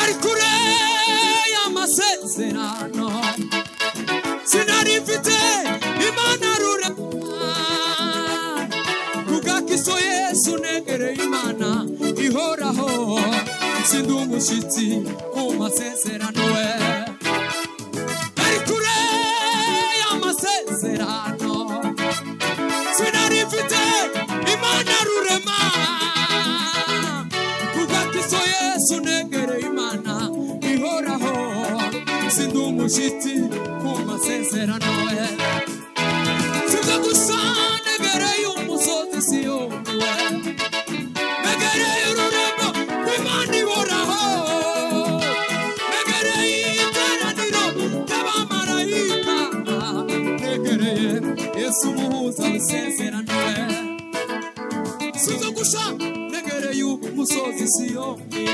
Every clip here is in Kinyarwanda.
ari kure y'amasezerano sinari mfite imana rure rugakiswe yesu negereye imana ihoraho sindi umushyitsi ku masezerano we ari kure y'amasezerano sinari mfite imana rurema kugakiso yesu negereye imana ihoraho sindi umushyitsi ku masezerano we sibyo gusa negereye umusozi siyoni we negereye ururema rw'imana ihoraho negereye iteraniro ry'abamarayika negereye yesu umuhuza w'isezerano we sizo gusa negereye umusozi siyoni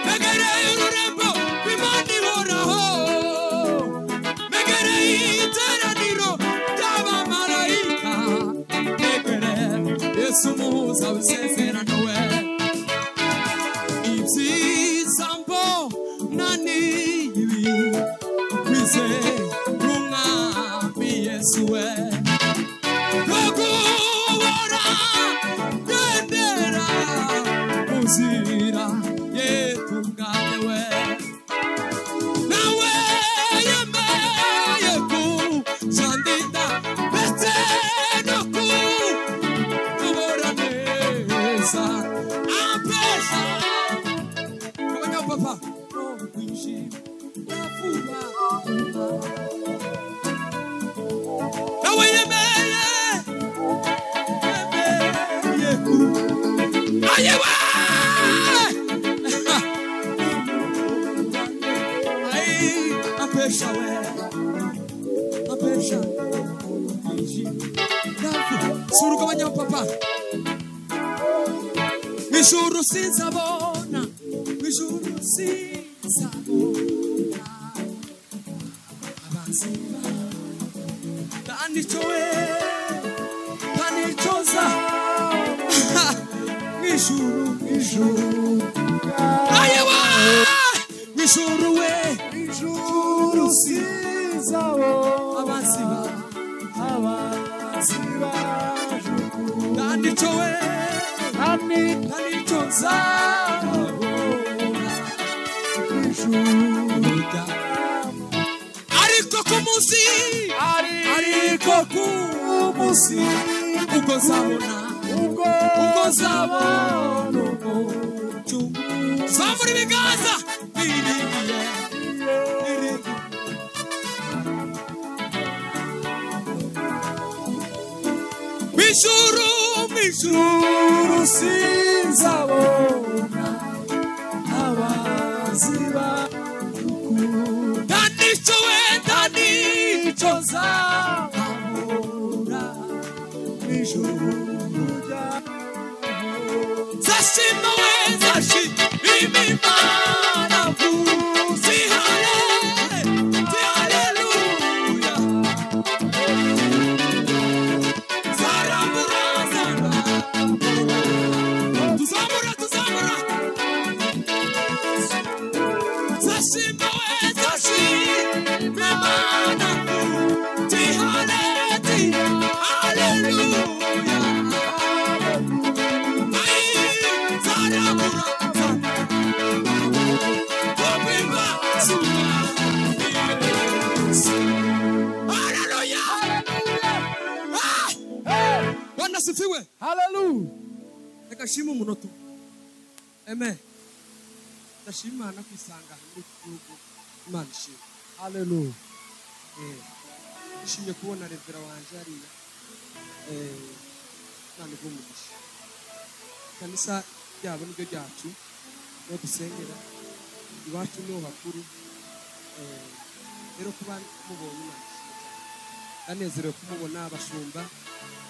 negereye ururembo rw'imana ihoraho negereye iteraniro ry'abamarayika negereye yesu umuhuza w'isezerano we ibyiza mbona ni ibi kwizera umwami yesu we Kugora kwendera kuzira yetu bwawe we nawe yemeye kujandika ndetse no kubora neza apesha kabanya papa no kwishima nafuga nawe yemeye Ayewa! Ai, apesha we, apesha. Navu, suru kama nyama papa. Mishuru sizabona, mishuru sizabona. Abanzima, ndanichowe, ndanichoza. Mishuru, mishuru. Ayewa! Mishuru we, mishuru abanzima. Ndanicho we, ndanicho nzabona. Juda. Ariko ku munsi, ariko ku munsi, ubwo nzabona, ubwo nzabona umucyo. Zamura ibiganza, biringiye, biringiye. Mijuru, mijuru, sinzabona abaziba Ndanicho we, ndanicho nzabona ijuru zashima we, zashima imana vuzi hale, ti haleluya zarabura, zarabura. tuzamura tuzamura zashima we, zashima imana ti hale, ti haleluya wanasifiwe Hallelujah. rekashima umunota eme ndashima imana kwisanga muri iki gihugu imana ishimwe Hallelujah. Eh, nishimye kubona revera wanje hariya Eh, imana igumugisha kanisa ryabo niryo ryacu niho dusengera iwacu niho bakuru Eh, rero kuba mubonye imana ishimwe cyane. ndanezerewe kumubona abashumba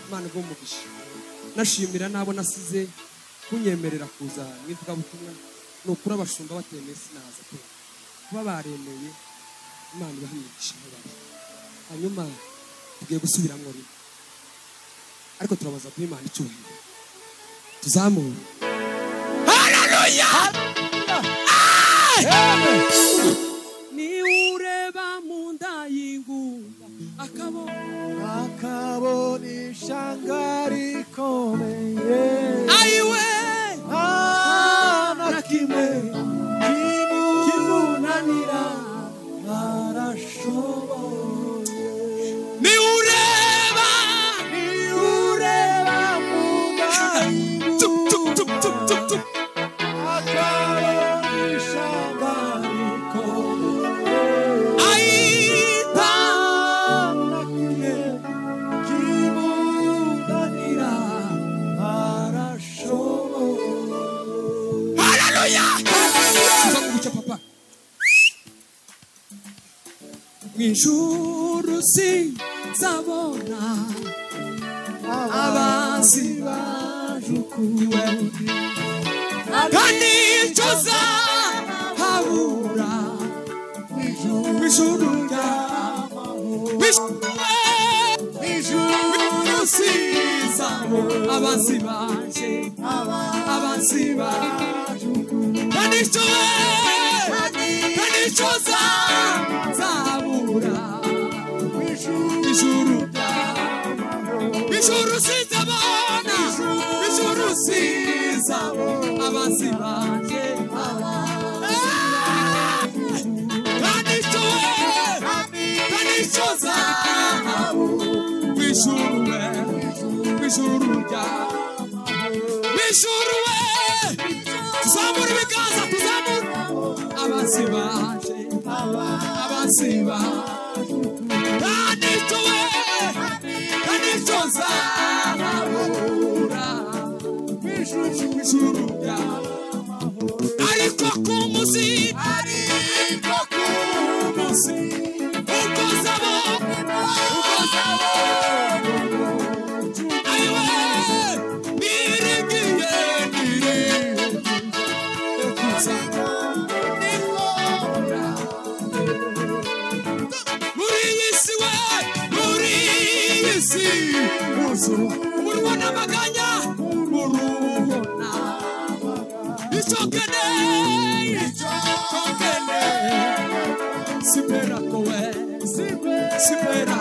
imana igumugisha nashimira n'abo nasize kunyemerera kuza mu ivugabutumwa ni ukuri abashumba batemeye sinaza pe kuba baremeye imana ibahimisha aho bari hanyuma tugiye gusubiramo rimwe ariko turabaza guha imana icyubahiro tuzamure hararuya akabo akabona ishanga rikomeye ayiwe nta na kimwe kimunanira arashoboye niwureba niureba Tup, tup, tup, tup, tup, mugahimura tup. akabona ishanga rikomeye ayita haleluya tuva mu bucya papa mu ijuru sinzabona abazi bajukuwe kandi icyo zahabura mu ijuru ryawe ijuru sinzabona abazi baje abazi baje Kanishwe, kanishoza, zabura, ijuru ryawe. Ijuru sizabona, ijuru sizabona, abanzi banje, abanzi banje. Kanishwe, kanishoza, ijuru we, ijuru ryawe. Ijuru we, tuzamura ibiganza, tuzamura. Abanzi baje, abanzi baje. Kanishwe, kanishoza, zabura. ijuru ryawe ariko ku munsi ariko ku munsi ubwo zabo ubwo zabo ayiwe nirigiye nirigiye kuza nikora muri iyi si we muri iyi si uzura umunwa n'amaganya urubona icyo ukeneye icyo ukeneye sibera kowe sibera